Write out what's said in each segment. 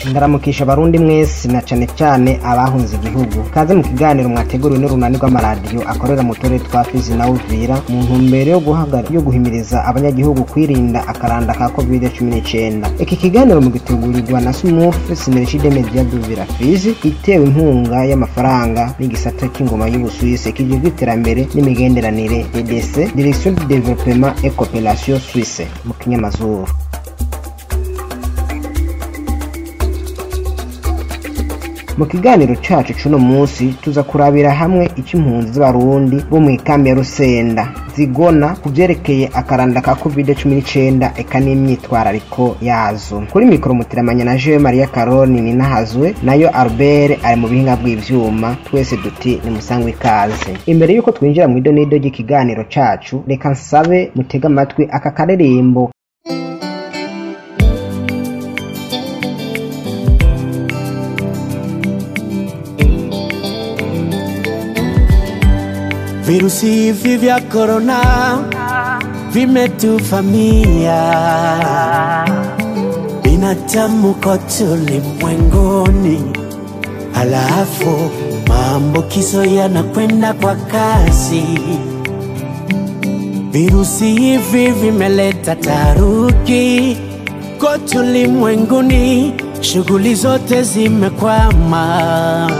ndaramukisha abarundi mwese na cane cane abahunze igihugu kaze mu kiganiro mwateguriwe n'urunani rw'amaradiyo akorera mu turere twa fizi na uvira mu ntumbero yo guhagara yo guhimiriza abanyagihugu kwirinda akaranda ka covid cumi n'icenda iki kiganiro mu gitegurirwa na sumufu sinerishide media duvira fizi itewe inkunga y'amafaranga n'igisata c'ingoma y'ubusuwisi kijejwe iterambere n'imigenderanire ddc direction de développement et coopération suisse mu kinyamazuru mu kiganiro cacu c'uno munsi tuza kurabira hamwe ico impunzi z'abarundi bo mw'ikambi ya rusenda zigona ku vyerekeye akaranda ka covid cumi n'icenda eka n'imyitwarariko yazo kuri mikoro muteramanya na jewe maria karoni ninahazwe nayo albert ari mu bihinga bw'ivyuma twese duti ni musangwe ikaze imbere y'uko twinjira mw'idonido ry'ikiganiro cacu reka nsabe mutege amatwi aka karirimbo Virusi hivi vya korona vimetuvamia, binadamu kote ulimwenguni, halafu maambukizo yanakwenda kwa kasi. Virusi hivi vimeleta taharuki kote ulimwenguni, shughuli zote zimekwama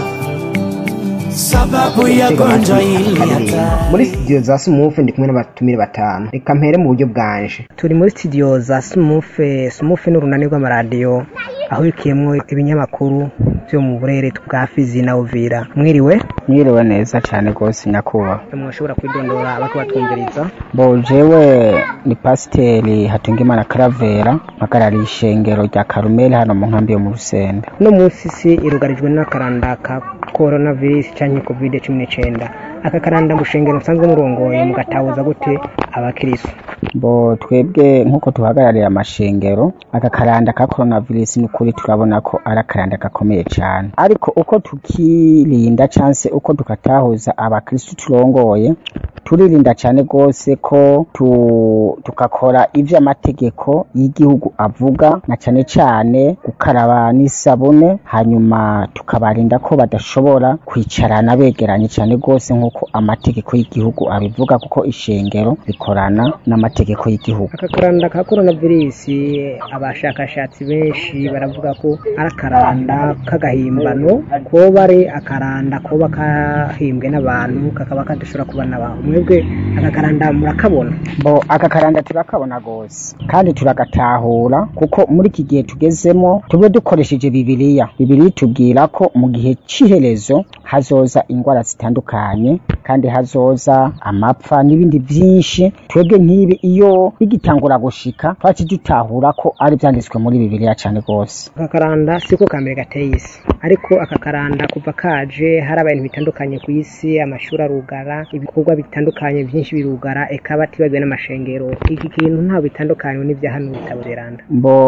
sababu ya gonjwa hili hatari. muri studio za sumufe ndi kumwe n'abatumire batanu reka mpere mu buryo bwanje turi muri studio za sumufe sumufe n'urunani rw'amaradiyo aho bikiyemwo ibinyamakuru vyo mu burere bwa fizi na uvira mwiriwe mwiriwe neza cyane rwose nyakubahwa mwashobora kwidondora abako batwumviriza bo jewe ni pasiteri hatungimana karavera mpagarariye ishengero rya karumeli hano mu nkambi yo mu rusenda uno munsi isi irugarijwe n'akaranda ka coronavirus canke covid cumi n'icenda aka karanda mushengero musanzwe murongoye mugatahuza gute abakirisu bo twebwe nk'uko tuhagarariye amashengero aka karanda ka coronavirus ni ukuri turabona ko ari akaranda gakomeye cyane ariko uko tukirinda canse uko tukatahuza abakristu turongoye turirinda cyane rwose ko tu, tukakora ivyo amategeko y'igihugu avuga na cyane cyane gukaraba n'isabune hanyuma tukabarinda ko badashobora kwicarana begeranye cyane rwose nk'uko amategeko y'igihugu abivuga kuko ishengero rikorana n'amategeko y'igihugu aka karanda ka coronavirus abashakashatsi benshi baravuga ko ari akaranda k'agahimbano koba ari akaranda koba kahimbwe n'abantu kakaba kadashobora kuba n'abantu mwebwe aka karanda murakabona bo aka karanda turakabona rwose kandi turagatahura kuko muri iki gihe tugezemo tube dukoresheje bibiliya bibiliya itubwira ko mu gihe c'iherezo hazoza ingwara zitandukanye kandi hazoza amapfa n'ibindi vyinshi twebwe nk'ibi iyo bigitangura gushika twaci dutahura ko ari vyanditswe muri bibiliya cane rwose aka karanda siko kambere gateye isi ariko aka karanda kuva kaje hari abantu bitandukanye ku isi amashuri arugara ibikorwa bitandukanye byinshi birugara eka batibagiwe n'amashengero iki kintu ntaho bitandukanye n'ibya hano bitabo beranda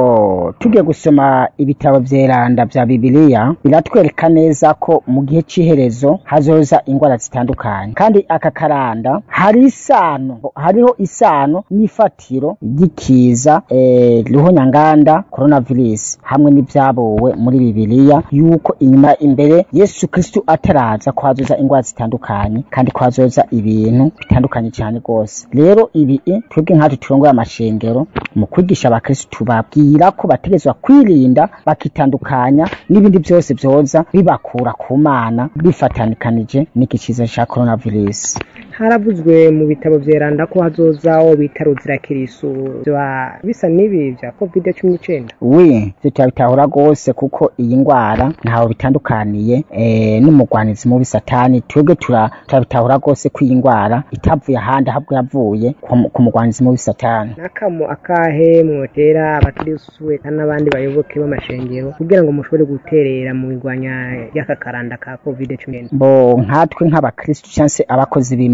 bo tugiye gusoma ibitabo vyeranda vya bibiliya biratwereka neza ko mu gihe c'iherezo hazoza ingwara zitandukanye kandi aka karanda hari isano hariho isano n'ifatiro ry'ikiza eh, ruhonyanganda coronavirus hamwe n'ivyabowe muri bibiliya yuko inyuma imbere yesu kristu ataraza ko hazoza ingwara zitandukanye kandi ko hazoza ibintu bitandukanye cyane rwose rero ibi twebwe nkatwe turongoye amashengero mu kwigisha abakristu tubabwira ko bategerezwa kwirinda bakitandukanya n'ibindi byose vyoza bibakura ku mana bifatanikanije n'iki kiza ca coronavirus haravuzwe mu bitabo vyeranda ko hazoza wo bita ruzirakirisu vyoba bisa n'ibi vya covid cumi n'icenda wi vyo turabitahura rwose kuko iyi ngwara ntaho bitandukaniye eh, n'umugwanizi mubi satani twebwe tura- turabitahura rwose ko iyi ngwara itavuye ahandi ahubwo yavuye ku- ku mugwanizi mubi satani nakamo akahe mwotera abakirisu eka n'abandi bayoboke b'amashengero kugira ngo mushobore guterera mu igwanya ry'aka karanda ka covid cumi n'icenda bo nkatwe nk'abakristu cyangwa se abakozi b'imana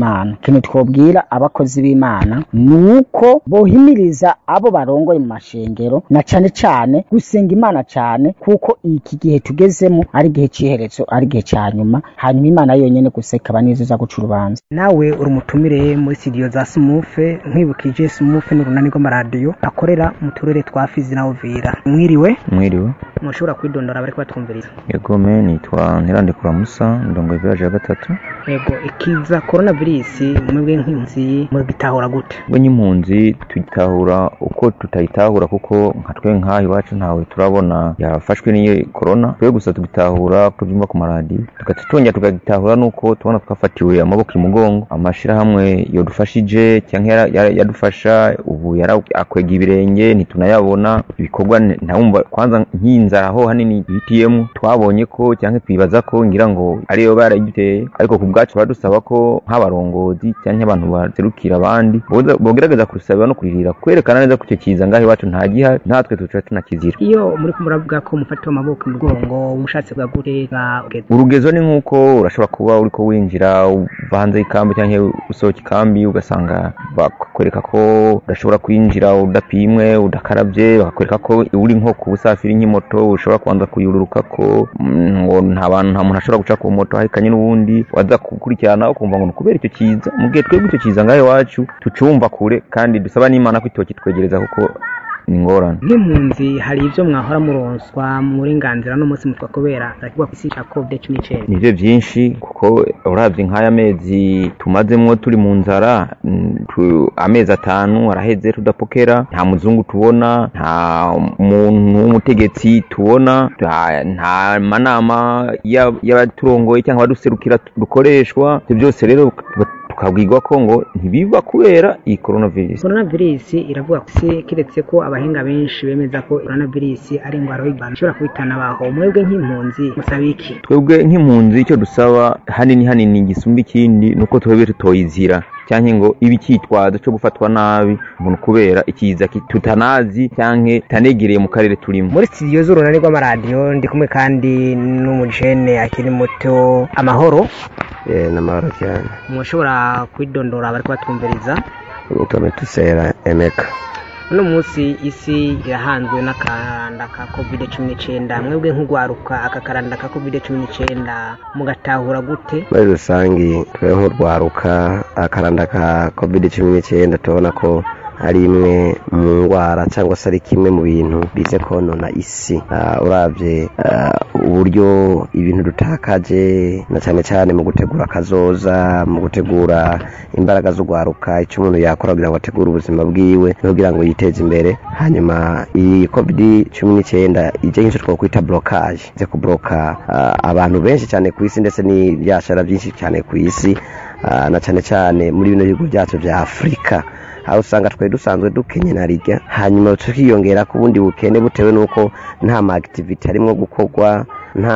bw'imana ikintu twobwira abakozi b'imana ni uko bohimiriza abo barongoye mu mashengero na cane cane gusenga imana cane kuko iki gihe tugezemo ari igihe c'iherezo ari igihe ca nyuma hanyuma imana yonyene gusa ikaba nizo iza guca urubanza nawe uri umutumire muri studio za sumufe nkwibukije sumufe ni urunani rw'amaradiyo akorera mu turere twa fizi na uvira mwiriwe mwiriwe mushobora kwidondora bariko batwumviriza yegome nitwa ntirandekura musa ndongoye village ya gatatu yego ikiza coronavirus mwebwe nk'impunzi mugitahura gute we nk'impunzi tuyitahura uko tutayitahura kuko nka twe nk'aha iwacu ntawe turabona yafashwe n'iyo korona twe gusa tugitahura tubyumva ku maradiyo tugaca twongera tukagitahura nuko tubona twafatiwe amaboko imugongo amashirahamwe yodufashije cyangwa yara- yara- yadufasha ubu yarakwega ibirenge ntitunayabona ibikorwa ntawumva kwanza nk'inzara aho hanini bitiyemo twabonye ko cyangwa twibaza ko ngira ngo ariyo barayiduteye ariko ku bwacu baradusaba ko nk'abarongozi cyangwa abantu baserukira abandi boza- bogerageza kurusabira no kuririra kwerekana neza ko icyo kiza ngaho iwacu nta gihari natwe tuca tunakizira iyo muri ko muravuga ko mufatiwe amaboko imugongo mushatse bwa gutega urugezo ni nk'uko urashobora kuba uriko winjira uva hanze y'ikambi cyangwa usohoka ikambi ugasanga bakwereka ko udashobora kwinjira udapimwe udakarabye bakakwereka ko uri nko ku busafiri nk'imoto ushobora kubanza kuyururuka ko mm, ngo nta bantu nta muntu ashobora guca ku moto ahekanye n'uwundi waza gukurikirana ukumva ngo ni ukubera icyo kiza mu gihe twebwe icyo kiza ngaho iwacu tucumva kure kandi dusaba n'imana ko itokitwegereza kuko ni ingorane nk'impunzi hari ibyo mwahora muronswa murenganzira n'umunsi mutwa kubera arakigwa ku isi cya covid cumi n'icyenda nivyo vyinshi kuko uravye nk'aya mezi tumazemwo turi mu nzara mm, tu- amezi atanu araheze tudapokera nta muzungu tubona nta muntu w'umutegetsi tubona nta- nta manama ya- y'abaturongoye cyangwa abaduserukira dukoreshwa ivyo byose rero tukabwirwa ko ngo ntibiva kubera iyi coronavirus coronavirus iravuga ko isi kiretse ko abahinga benshi bemeza ko coronavirus ari indwara y'ibanga ishobora guhitana abaho mwebwe nk'impunzi musaba iki twebwe nk'impunzi icyo dusaba hanini hanini gisumba ikindi ni uko twebwe tutoyizira cyangwa ngo ibe icyitwazo cyo gufatwa nabi umuntu kubera ikiza ki- tutanazi cyangwa tutanegereye mu karere turimo muri studio z'urunani rw'amaradiyo ndi kumwe kandi n'umujene akiri muto amahoro n'amahoro cyane mushobora kwidondora bari kubatwumviriza nitwa metusera emeka uno munsi isi irahanzwe n'akaranda ka covid cumi n'icyenda mwebwe nk'urwaruka aka karanda ka covid cumi n'icyenda mugatahura gute muri rusange twe nk'urwaruka akaranda ka covid cumi n'icyenda tubona ko ari imwe mu ndwara cyangwa se ari kimwe mu bintu bize konona isi Ah, uravye ah, uburyo ibintu dutakaje na cyane cyane mu gutegura akazoza mu gutegura imbaraga z'urwaruka icyo umuntu yakora kugira ngo ategure ubuzima bwiwe no kugira ngo yiteze imbere hanyuma iyi covid cumi n'icyenda ije nk'icyo twakwita blocage ize kubloka ah, abantu benshi cyane ku isi ndetse n'ibyashara byinshi cyane ku isi ah, na cyane cyane muri bino bihugu byacu bya afurika aho usanga twari dusanzwe dukenye na rijya hanyuma tukiyongera ku bundi bukene butewe n'uko nta ma activity arimo gukorwa nta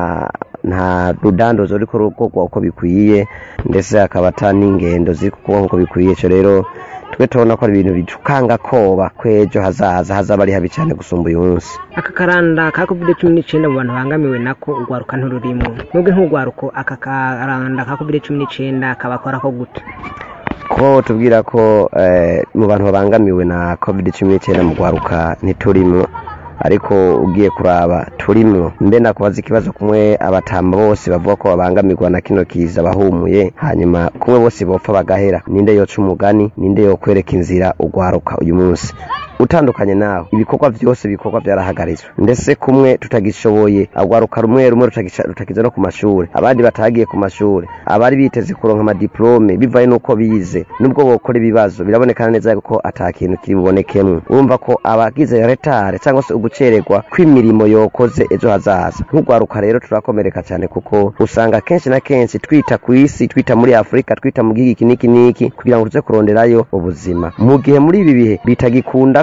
nta rudandozo ruriko rukorwa uko bikwiye ndetse hakaba ata n'ingendo ziri kukorwa nk'uko bikwiye icyo rero twe tubona ko ari ibintu bitukanga koba ko ejo hazaza hazaba ari habi cyane gusumba uyu munsi aka karanda ka covid cumi n'icyenda mu bantu bangamiwe nako urwaruka ntururimo mwebwe nk'urwaruko aka karanda ka covid cumi n'icyenda kabakora ko gute ko tubwira ko eh, mu bantu babangamiwe na covid cumi n'icyenda mu rwaruka ntiturimo ariko ugiye kuraba turimo mbe nakubaza ikibazo kumwe abatamba bose bavuga ko babangamirwa na kino kiza bahumuye hanyuma kumwe bose bopfa bagahera ninde yoca umugani ninde yokwereka inzira urwaruka uyu munsi utandukanye nawe ibikorwa byose bikorwa byarahagaritswe ndetse kumwe tutagishoboye agwaruka rumwe rumwe rutagisha- rutakiza no ku mashuri abandi batagiye ku mashuri abari biteze kuronka amadiplome bivaye n'uko bize nubwo bokora ibibazo birabonekana neza ko ata kintu kiri bubonekemwo urumva ko abagize retare cyangwa se ugucererwa kw'imirimo yokoze ejo hazaza nk'urwaruka rero turakomereka cyane kuko usanga kenshi na kenshi twita ku isi twita muri afurika twita mu gihugu iki n'iki n'iki kugira ngo tuze kuronderayo ubuzima mu gihe muri ibi bihe bitagikunda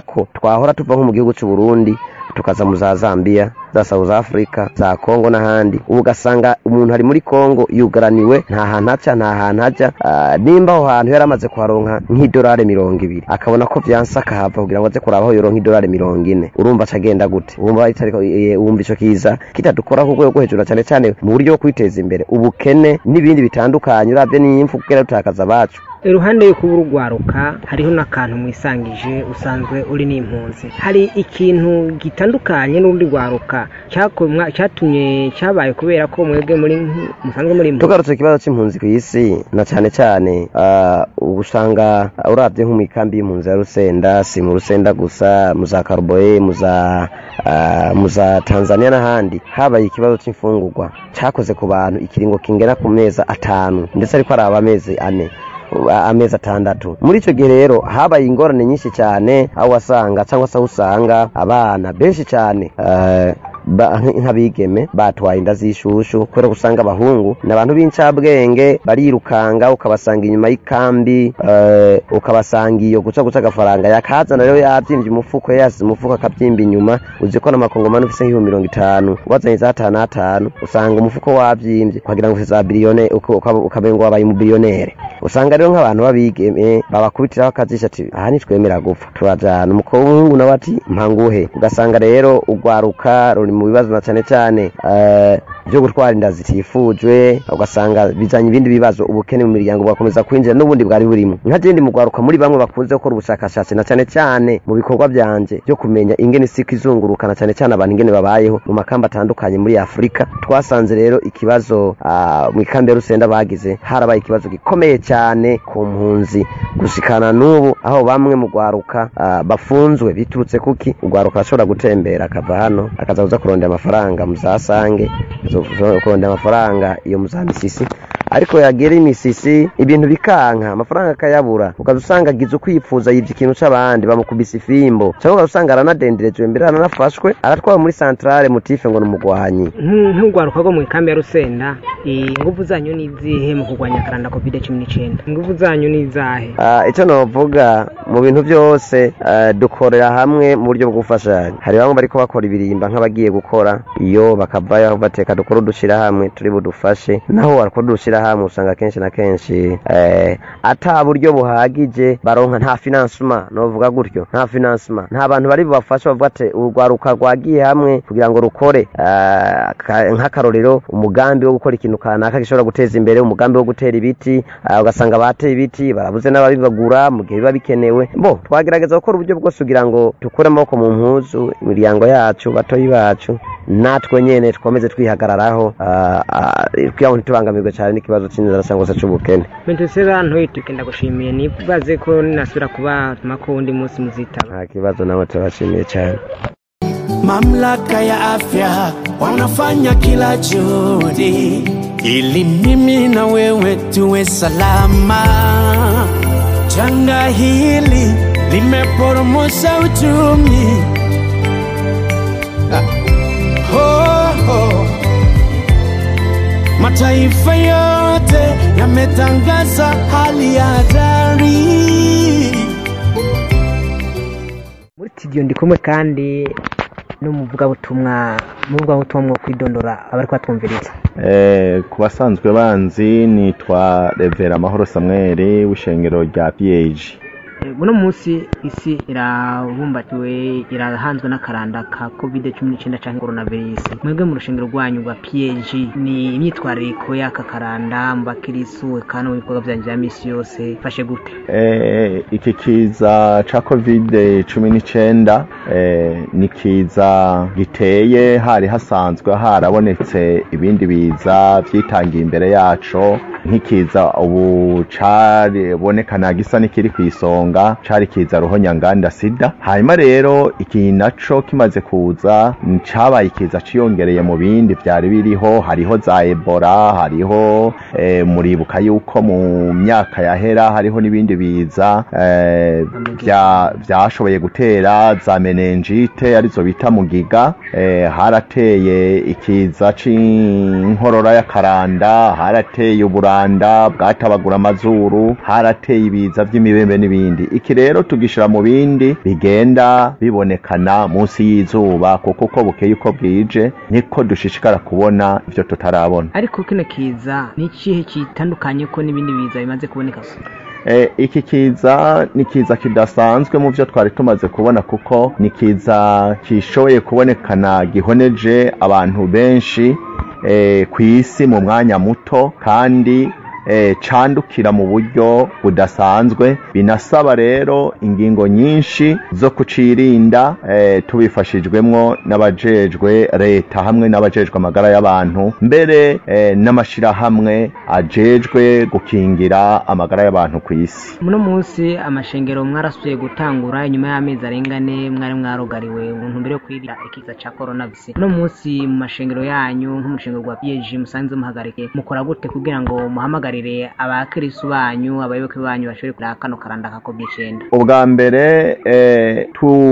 ko twahora tuva nko mu gihugu cy'u Burundi tukaza mu za Zambia za South Africa za Congo n'ahandi ubu ugasanga umuntu ari muri Congo yugaraniwe nta hantu aca nta hantu ajya Ah, nimba aho hantu yari amaze kuharonka nk'idolari mirongo ibiri akabona ko vyanse akahava kugira ngo aze kuraba aho yoronka idolari mirongo ine urumva aca agenda gute wumva itariko eh, wumva ico kiza kitadukora ku rwego rwo hejuru na cane cane mu buryo bwo kwiteza imbere ubukene n'ibindi bitandukanye uravye n'imfu kugera dutakaza abacu iruhande yo kuba urugwaruka hariho n'akantu mwisangije usanzwe uri n'impunzi hari ikintu gitandukanye n'urundi rwaruka cyakomwa- cyatumye cyabaye kubera ko mwebwe muri musanzwe muri impunzi tugarutse ikibazo c'impunzi ku isi na cane cane ah, ubu usanga uravye nko mw'ikambi y'impunzi ya rusenda si mu rusenda gusa mu za karuboye mu za ah, mu za tanzania n'ahandi habaye ikibazo c'imfungurwa cakoze ku bantu ikiringo kingera ku mezi atanu ndetse ariko araba amezi ane a- amezi atandatu muri icyo gihe rero habaye ingorane nyinshi cyane aho wasanga cyangwa se aho usanga abana benshi cyane eh, ba- nk- nk'abigeme batwaye inda z'ishushu kubera ko usanga abahungu ni abantu b'incabwenge barirukanga ukabasanga inyuma y'ikambi eh, ukabasanga iyo guca guca agafaranga yakazana rero yabyimbye umufuko yasize umufuko akabyimba inyuma uzi ko n'amakongomani ufise nk'ibihumbi mirongo itanu wazanye za atanu atanu usanga umufuko wabyimbye ukagira ngo ufise za biliyone ukamengo wabaye umubiriyonere usanga rero nk'abantu babigeme babakubitiraho akazisha ati aha ntitwemera gupfa turajana umuhungu nawe ati mpanguhe ugasanga rero urwaruka ruri mu bibazo na cyane cyane eh, byo gutwara inda zitifujwe ugasanga bizanye ibindi bibazo ubukene mu miryango bugakomeza kwinjira n'ubundi bwari burimo nka jendi mu rwaruka muri bamwe bakunze gukora ubushakashatsi na cyane cyane mu bikorwa byanje byo kumenya ingene isi izunguruka na cyane cyane abantu ingene babayeho mu makamba atandukanye muri afurika twasanze rero ikibazo ah, mu ikambi ya rusenda bagize harabaye ikibazo gikomeye cyane ku mpunzi gushikana n'ubu aho bamwe mu rwaruka ah, bafunzwe biturutse kuki urwaruka ashobora gutembera akava hano akaza kuza kurondera amafaranga mu za sange zo- zo- kurondera amafaranga iyo mu za misisi ariko yagera imisisi ibintu bikanka amafaranga akayabura ukaza usanga agize ukwipfuza yivye ikintu c'abandi bamukubise ifimbo cyangwa ukaza usanga aranadenderejwe mbere aranafashwe aratwara muri santrale mutife ngo ni umugwanyi Nk'u- nk'urwaruka rwo mu ikambi ya rusenda ingufu zanyu ni izihe mu kurwanya akaranda covid cumi n'icyenda ingufu zanyu ni izahe Ah, icyo novuga mu bintu byose ah, dukorera hamwe mu buryo bwo gufashanya hari bamwe bariko bakora ibirimba nk'abagiye gukora iyo bakavayo bateka dukora udushira hamwe turi budufashe naho wakora udushira hamwe usanga kenshi na kenshi eh, ata buryo buhagije baronka nta finansuma novuga gutyo nta finansuma nta bantu bari bubafashe bavuga ati urwaruka rwagiye hamwe kugira ngo rukore ah, ka- nk'akarorero umugambi wo gukora ikintu kanaka gishobora guteza imbere umugambi wo gutera ibiti ah, ugasanga bateye ibiti barabuze n'ababibagura mu gihe biba bikenewe bo twagerageza gukora uburyo bwose kugira ngo dukure amaboko mu mpuzu imiryango yacu batoyi bacu natwe nyene twomeze twihagararaho ah, ah, kugira ngo ntitubangamirwe cyane n'ikibazo cy'inzara cyangwa se c'ubukene mentesera ntoyituke ndagushimiye nibaze ko ninasubira kubatuma ko undi munsi muzitaba nta kibazo nawe turabashimiye cyane Mamlaka ya afya wanafanya kila juhudi ili mimi na wewe tuwe salama. Janga hili limeporomosha uchumi. Ah, oh, oh. Mataifa yote yametangaza hali ya hatari. muri studio ndi kumwe kandi n'umuvugabutumwa umuvugabutumwa mwo kwidondora abari kubatwumviriza Eh, ku basanzwe banzi nitwa revera amahoro samweri w'ishengero rya piyeji Eh, uno munsi isi irabumbatiwe irahanzwe n'akaranda ka covid cumi n'icyenda cyangwa coronavirus mwebwe mu rushengero rwanyu rwa pg ni imyitwarariko y'aka karanda mu bakirisu eka no mu bikorwa byanyu bya misi yose fashe gute Eh, iki kiza ca covid cumi n'icyenda eh, ni kiza giteye hari hasanzwe harabonetse ibindi biza vyitangiye imbere yaco nk'ikiza ubu caribonekana gisa n'ikiri ku isonga cari kiza ruhonyanganda sida hanyuma rero iki naco kimaze kuza mm, cabaye ikiza ciyongereye mu bindi vyari biriho hariho za ebola hariho eh, muribuka yuko mu myaka yahera hariho n'ibindi biza eh, vya- vyashoboye gutera za menenjite arizo bita mugiga eh, harateye ikiza c'inkorora y'akaranda harateye ubura umuganda bwatabagura amazuru harateye ibiza vy'imibembe n'ibindi iki rero tugishira mu bindi bigenda bibonekana munsi y'izuba kuko uko bukeye uko bwije niko dushishikara kubona ivyo tutarabona ariko kino kiza ni ikihe kitandukanye ko n'ibindi biza bimaze kuboneka Eh, iki kiza ni kiza kidasanzwe mu byo twari tumaze kubona kuko ni kiza kishoboye kubonekana gihoneje abantu benshi eh, ku isi mu mwanya muto kandi eh, candukira mu buryo budasanzwe binasaba rero ingingo nyinshi zo kucirinda eh, tubifashijwemwo n'abajejwe leta hamwe n'abajejwe amagara y'abantu mbere eh, n'amashirahamwe ajejwe gukingira amagara y'abantu ku isi muno munsi amashengero mwarasubiye gutangura inyuma y'amezi arenga ane mwari mwarugariwe mu ntumbero yo kwirinda ikiza ca coronavirus uno munsi mu mashengero yanyu nk'umushengero rwa PG musanze muhagarike mukora gute kugira ngo muhamagarire abakirisu banyu abayoboke banyu bashobore kureba kano karanda ka covid icenda ubwa mbere eh,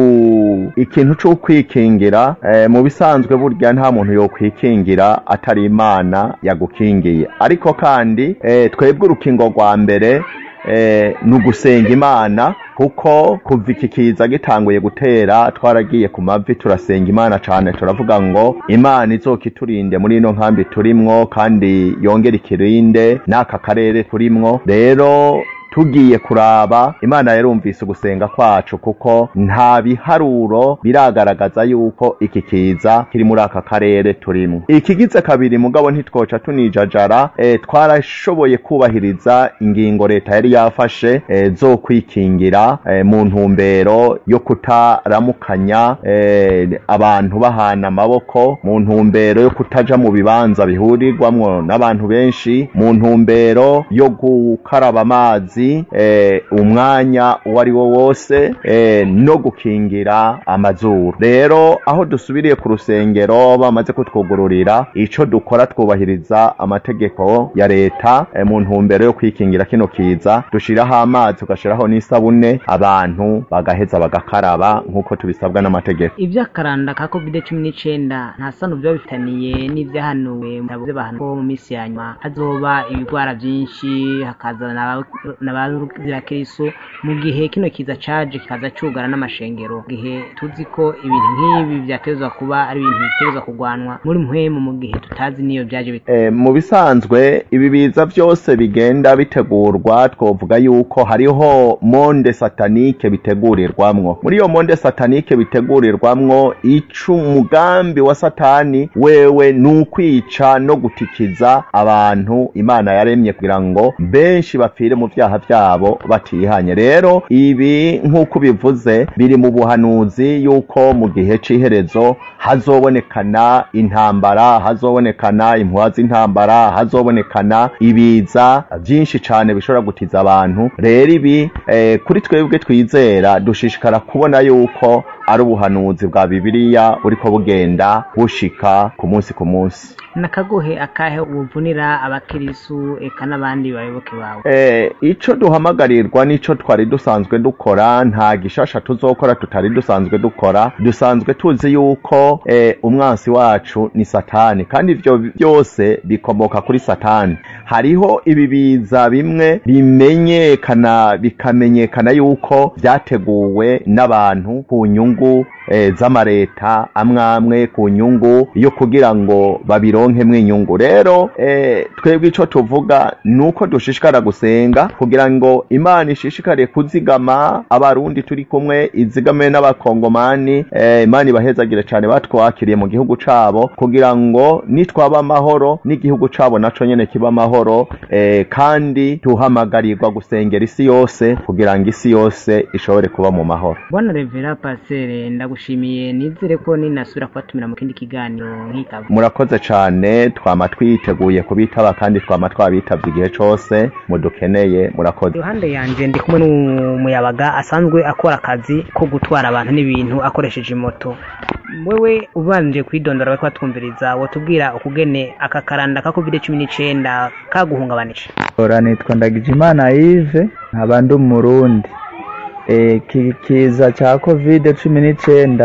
tu ikintu cyo kwikingira eh, mu bisanzwe burya nta muntu yo kwikingira atari imana yagukingiye ariko kandi eh, twebwe urukingo rwa mbere eh, ni ugusenga imana kuko kuva iki kiza gitanguye gutera twaragiye ku mavi turasenga imana cyane turavuga ngo imana izokiturinde muri ino nkambi turimwo kandi yongere ikirinde n'aka karere turimwo rero tugiye kuraba imana yarumvise ugusenga kwacu kuko nta biharuro biragaragaza yuko iki kiza kiri muri aka karere turimo ikigize kabiri mugabo ntitwoca tunijajara e, twarashoboye kubahiriza ingingo leta yari yafashe e, zo kwikingira e, mu ntumbero yo kutaramukanya e, abantu bahana amaboko mu ntumbero yo kutaja mu bibanza bihurirwamwo n'abantu benshi mu ntumbero yo gukaraba amazi eh, umwanya uwo ari wo wose eh, no gukingira amazuru rero aho dusubiriye ku rusengero bamaze kutwugururira ico dukora twubahiriza amategeko ya leta eh, mu ntumbero yo kwikingira kino kiza dushiraho amazi tugashiraho n'isabune abantu bagaheza bagakaraba nk'uko tubisabwa n'amategeko ivy'akaranda ka covid cumi n'icenda nta sano vyoba bifitaniye n'ivyahanuwe mutabuze bahanu ko mu minsi ya nyuma hazoba ibigwara vyinshi hakazana n'abazira kiriso mu gihe kino kiza caje kikaza cugara n'amashengero mu gihe tuzi ko ibintu nk'ibi vyatezwa kuba ari ibintu bitezwa kugwanwa muri mpwemu mu gihe tutazi niyo vyaje bite Eh, mu bisanzwe ibi biza byose bigenda bitegurwa twovuga yuko hariho monde satanike bitegurirwamwo muri iyo monde satanike bitegurirwamwo ico umugambi wa satani wewe ni ukwica no gutikiza abantu imana yaremye kugira ngo benshi bapfire mu vyaha vyabo batihanye rero ibi nk'uko bivuze biri mu buhanuzi yuko mu gihe c'iherezo hazobonekana intambara hazobonekana impuha z'intambara hazobonekana ibiza byinshi cane bishobora gutiza abantu rero ibi eh, kuri twebwe twizera dushishikara kubona yuko ari ubuhanuzi bwa bibiliya buriko bugenda bushika ku munsi ku munsi nakagohe akahe ubuvunira abakirisu eka n'abandi bayoboke bawe Eh, ico duhamagarirwa nico twari dusanzwe dukora nta gishasha tuzokora tutari dusanzwe dukora dusanzwe tuzi yuko eh, umwansi wacu ni satani kandi ivyo byose bikomoka kuri satani hariho ibi biza bimwe bimenyekana bikamenyekana yuko vyateguwe n'abantu ku nyungu eh, z'amareta amwe amwe ku nyungu yo kugira ngo babironkemwo inyungu rero eh, twebwe ico tuvuga nuko dushishikara gusenga kugira ngo imana ishishikare kuzigama abarundi turi kumwe izigame n'abakongomani eh, imana ibahezagire cane batwakiriye mu gihugu cabo kugira ngo nitwaba amahoro n'igihugu cabo naco nyene kiba amahoro eh, kandi tuhamagarirwa gusengera isi yose kugira ngo isi yose ishobore kuba mu mahoro bwana revera pasere ndagushimiye nizere ko ninasubira kubatumira mu kindi kiganiro nk'itabo murakoze cane twama twiteguye kubitaba kandi twama twabitavye igihe cose mudukeneye murakoze iruhande yanje ndi kumwe n'umuyabaga asanzwe akora akazi ko gutwara abantu n'ibintu akoresheje moto wewe ubanje kwidondora bariko batwumviriza wotubwira ukugene aka karanda ka covid cumi n'icenda kaguhungabanije ora nitwa ndagijimana yive nkaba ndi umurundi e, ki- kiza ca covid cumi n'icenda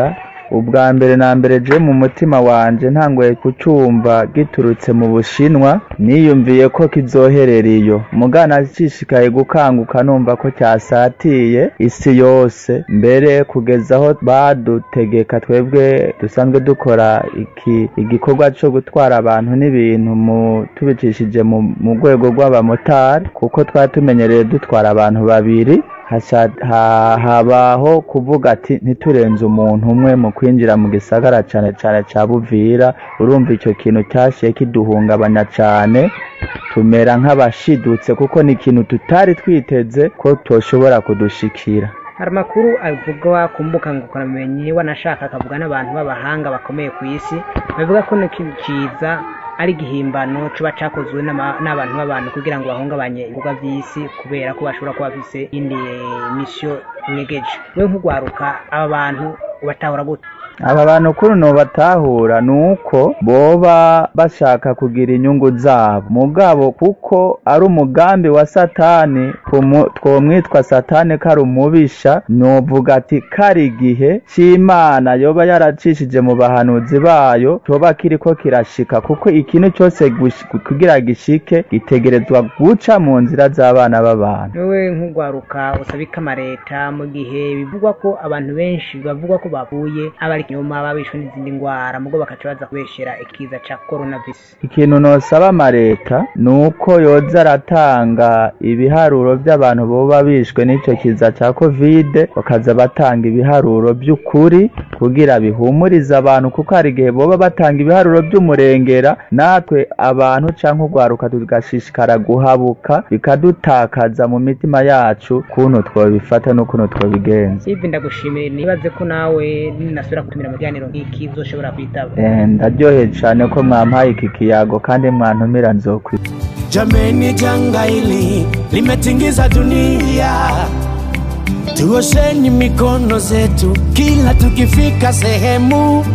ubwa mbere na mbere je mu mutima wanje ntangoye kucumva giturutse mu bushinwa niyumviye ko kizoherera iyo mugana nshishikaye gukanguka numva ko cyasatiye isi yose mbere kugeza aho badutegeka twebwe dusanzwe dukora iki igikorwa cyo gutwara abantu n'ibintu mu tubicishije mu mu rwego rw'abamotari kuko twari tumenyereye dutwara abantu babiri hasha- ha- habaho kuvuga ati ntiturenze umuntu umwe mu kwinjira mu gisagara cane cane ca buvira urumva ico kintu cyashiye kiduhungabanya cane tumera nk'abashidutse kuko ni ikintu tutari twiteze ko toshobora kudushikira hari amakuru avugwa ku mbuga ngurukanabumenyi wanashaka akavuga n'abantu b'abahanga bakomeye ku isi bavuga ko n'ikintu kiza ari igihimbano kiba cyakozwe n'ama- n'abantu b'abantu kugira ngo bahungabanye ibikorwa by'isi kubera ko bashobora kuba bafise indi misiyo inyegeje we nk'ugwaruka aba bantu ubatahura gute aba bantu kuno batahura ni uko boba bashaka kugira inyungu zabo mugabo kuko ari umugambi wa satani tumu- twomwitwa satani ko ari umubisha novuga ati kari igihe c'imana yoba yaracishije mu bahanuzi bayo coba kiriko kirashika kuko ikintu cyose gush- kugira gishike gitegerezwa guca mu nzira z'abana b'abantu wowe nk'ugwaruka usabika amareta mu gihe bivugwa ko abantu benshi bavugwa ko bavuye abari inyuma babishwe n'izindi ndwara mugo bakaca baza kubeshera ikiza ca coronavirus ikintu nosaba amareta ni uko yoza aratanga ibiharuro by'abantu boba bishwe n'icyo kiza cya kovide bakaza batanga ibiharuro by'ukuri kugira bihumurize abantu kuko hari igihe boba batanga ibiharuro by'umurengera natwe abantu cyangwa urwaruka tugashishikara guhabuka bikadutakaza mu mitima yacu kuntu twabifata n'ukuntu twabigenza ivi ndagushimiye nibaze ko nawe ninasubira kutumira mu kiganiro nk'iki uzoshobora kwitaba Eh, ndaryoheye cyane ko mwampaye iki kiyago kandi mwantumira nzokwi Jameni, janga hili limetingiza dunia, tuosheni mikono zetu kila tukifika sehemu.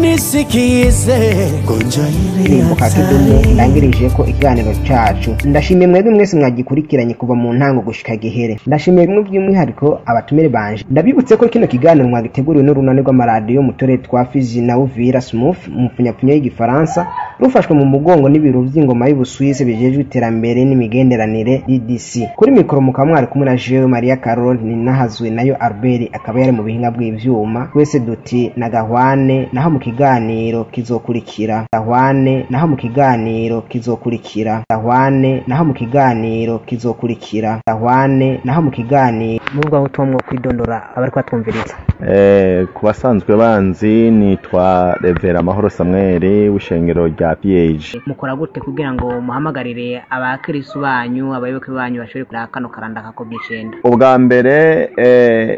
Nisikize gonjwa hili ndirimbo kakidumu hatari. ndangirije ko ikiganiro cacu ndashimiye mwebwe mwese mwagikurikiranye kuva mu ntango gushika gihere ndashimiye bimwe by'umwihariko abatumire banje ndabibutse ko kino kiganiro mwagiteguriwe n'urunani rw'amaradiyo mu turere twa fizi na uvira smooth mu pfunyapfunya y'igifaransa rufashwe mu mugongo n'ibiro by'ingoma y'ubusuwisi bijejwe iterambere n'imigenderanire ddc kuri mikoro mukaba mwari kumwe na jewe maria carol ninahazwe nayo albert akaba yari mu bihinga bw'ivyuma twese duti na gahwane naho mu kiganiro kizokurikira gahwane naho mu kiganiro kizokurikira gahwane naho mu kiganiro kizokurikira gahwane naho mu kiganiro nubwo aho utumwa kwidondora abari kwatwumviriza Eh, ku basanzwe banzi nitwa revera amahoro samweli w'ishengero rya ph mukora gute kugira ngo muhamagarire abakirisu banyu abayoboke banyu bashobore kureba kano karanda ka covid icyenda ubwa mbere eh,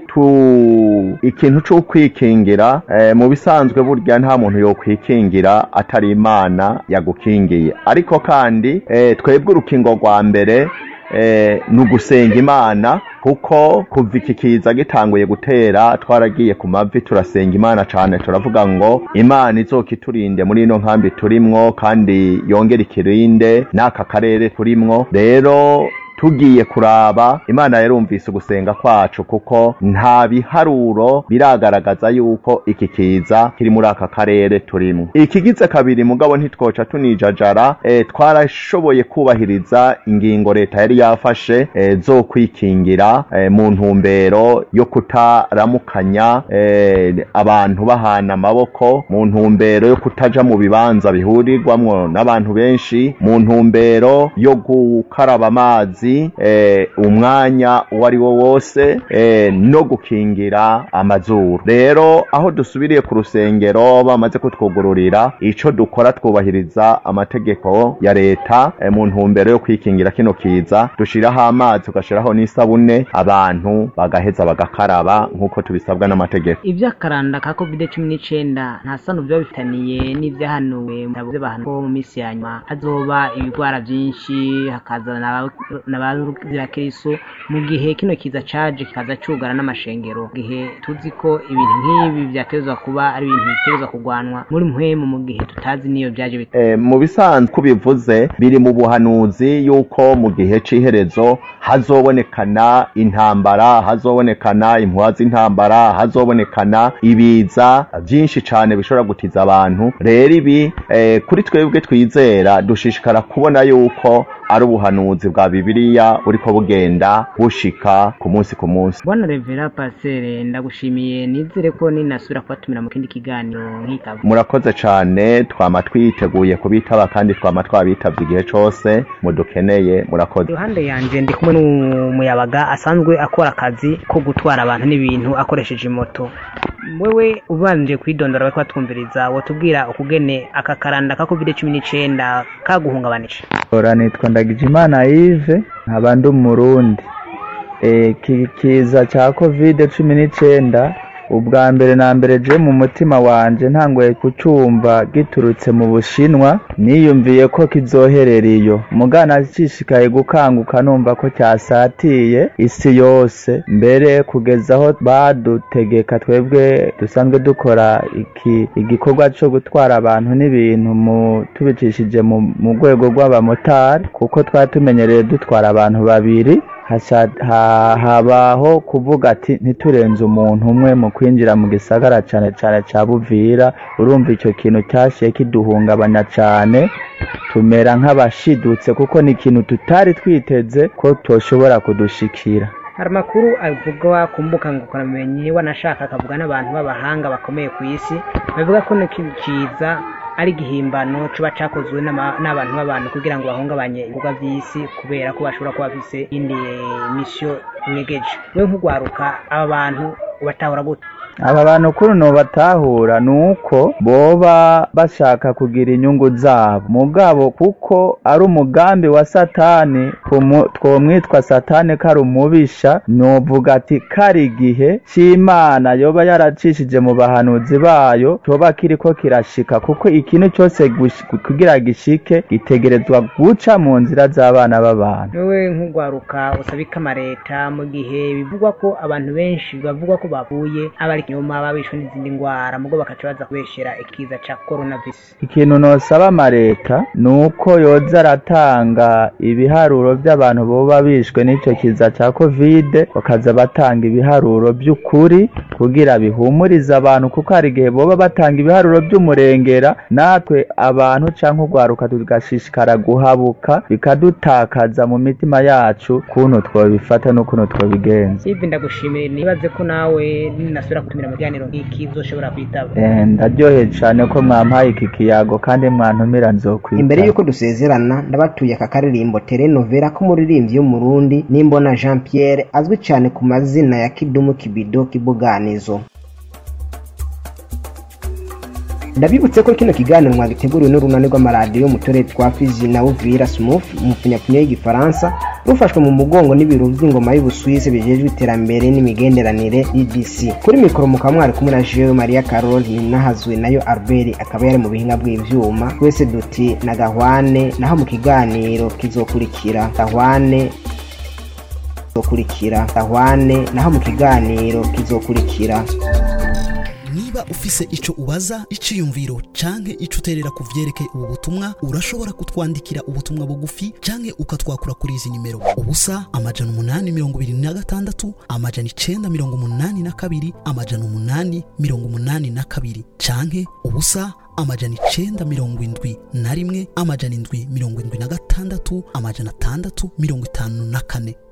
tu ikintu cyo kwikingira eh, mu bisanzwe burya nta muntu yo kwikingira atari imana yagukingiye ariko kandi eh, twebwe urukingo rwa mbere eh, ni ugusenga imana kuko kuva iki kiza gitanguye gutera twaragiye ku mavi turasenga imana cyane turavuga ngo imana izokiturinde muri ino nkambi turimwo kandi yongere ikirinde n'aka karere turimwo rero tugiye kuraba imana yarumvise ugusenga kwacu kuko nta biharuro biragaragaza yuko iki kiza kiri muri aka karere turimo ikigize kabiri mugabo ntitwoca tunijajara e, twarashoboye kubahiriza ingingo leta yari yafashe e, zo kwikingira e, mu ntumbero yo kutaramukanya e, abantu bahana amaboko mu ntumbero yo kutaja mu bibanza bihurirwamwo n'abantu benshi mu ntumbero yo gukaraba amazi eh, umwanya uwo ari wo wose eh, no gukingira amazuru rero aho dusubiriye ku rusengero bamaze kutwugururira ico dukora twubahiriza amategeko ya leta eh, mu ntumbero yo kwikingira kino kiza dushiraho amazi tugashiraho n'isabune abantu bagaheza bagakaraba nk'uko tubisabwa n'amategeko iby'akaranda ka covid cumi n'icyenda nta sano biba bifitaniye n'ibyahanuwe mu bitabo by'abantu ko mu minsi ya nyuma hazoba ibigwara byinshi hakaza n'aba- n'abazira mu gihe kino kiza caje kikaza cugara n'amashengero mu gihe tuzi ko ibintu nk'ibi vyatezwa kuba ari ibintu bitezwa kugwanwa muri mpwemu mu gihe tutazi niyo vyaje bit Eh, mu bisanzwe uko bivuze biri mu buhanuzi yuko mu gihe c'iherezo hazobonekana intambara hazobonekana impuha z'intambara hazobonekana ibiza vyinshi cane bishobora gutiza abantu rero ibi eh, kuri twebwe twizera dushishikara kubona yuko ari ubuhanuzi bwa bibiliya buriko bugenda bushika ku munsi ku munsi bwana revera pasere ndagushimiye nizere ko ninasubira kubatumira mu kindi kiganiro nk'ikaba murakoze cane twama twiteguye kubitaba kandi twama twabitavye igihe cose mudukeneye murakoze iruhande yanje ndi kumwe n'umuyabaga asanzwe akora akazi ko gutwara abantu n'ibintu akoresheje moto wewe ubanje kwidondora bariko batwumviriza wotubwira ukugene aka karanda ka covid cumi n'icenda kaguhungabanije ora nitwa ndagijimana yive nkaba ndi umurundi e, ki- kiza ca covid cumi n'icenda ubwa mbere na mbere je mu mutima wanje ntangoye kucumva giturutse mu bushinwa niyumviye ko kizoherera iyo mugana cishikaye gukanguka numva ko cyasatiye isi yose mbere kugeza aho badutegeka twebwe dusanzwe dukora iki igikorwa co gutwara abantu n'ibintu mu tubicishije mu mu rwego rw'abamotari kuko twari tumenyereye dutwara abantu babiri hasha- ha- habaho kuvuga ati ntiturenze umuntu umwe mu kwinjira mu gisagara cane cane ca buvira urumva ico kintu cyashiye kiduhungabanya cane tumera nk'abashidutse kuko ni ikintu tutari twiteze ko toshobora kudushikira hari amakuru avugwa ku mbuga ngurukanabumenyi wanashaka akavuga n'abantu b'abahanga bakomeye ku isi bavuga ko no kintu kiza ari igihimbano kiba cakozwe n'ama- n'abantu b'abantu kugira ngo bahungabanye ibikorwa vy'isi kubera ko bashobora kuba bafise indi misiyo inyegeje we nk'ugwaruka aba bantu ubatahura gute aba bantu kuri uno batahura ni uko boba bashaka kugira inyungu zabo mugabo kuko ari umugambi wa satani tumu- twomwitwa satani ko ari umubisha novuga ati kari igihe c'imana yoba yaracishije mu bahanuzi bayo coba kiriko kirashika kuko ikintu cyose gush- kugira gishike gitegerezwa guca mu nzira z'abana b'abantu wewe nk'ugwaruka usabika amareta mu gihe bivugwa ko abantu benshi bavugwa ko bavuye abari inyuma babishwe n'izindi ngwara mugo bakaca baza kubeshera ikiza ca coronavirus ikintu nosaba amareta ni uko yoza aratanga ibiharuro by'abantu boba bishwe n'ico kiza ca kovide bakaza batanga ibiharuro by'ukuri kugira bihumurize abantu kuko hari igihe boba batanga ibiharuro by'umurengera natwe abantu canke urwaruka tugashishikara guhabuka bikadutakaza mu mitima yacu kuntu twobifata n'ukuntu twobigenza ivi ndagushimiye nibaze ko nawe ninasubira kutumira mu kiganiro nk'iki uzoshobora kwitaba Eh, ndaryoheye cane ko mwampaye iki kiyago kandi mwantumira nzokwitaba imbere y'uko dusezerana ndabatuye aka karirimbo telenovela k'umuririmbyi w'umurundi nimbona jean pierre azwi cyane ku mazina ya kidumu kibido kibuganizo ndabibutse ko kino kiganiro mwagiteguriwe n'urunani rw'amaradiyo mu turere twa fizi na uvira smooth mu pfunyapfunya y'igifaransa rufashwe mu mugongo n'ibiro by'ingoma y'ubusuwisi bijejwe iterambere n'imigenderanire ddc kuri mikoro mukaba mwari kumwe na jewe maria carol ninahazwe nayo albert akaba yari mu bihinga bw'ivyuma twese duti na gahwane naho mu kiganiro kizokurikira gahwane kizokurikira gahwane naho mu kiganiro kizokurikira niba ufise ico ubaza iciyumviro canke ico uterera ku vyerekeye ubu butumwa urashobora kutwandikira ubutumwa bugufi canke ukatwakura kuri izi nimero ubusa amajana umunani mirongo ibiri na gatandatu amajana icenda mirongo umunani na kabiri amajana umunani mirongo umunani na kabiri canke ubusa amajana icenda mirongo indwi na rimwe amajana indwi mirongo indwi na gatandatu amajana atandatu mirongo itanu na kane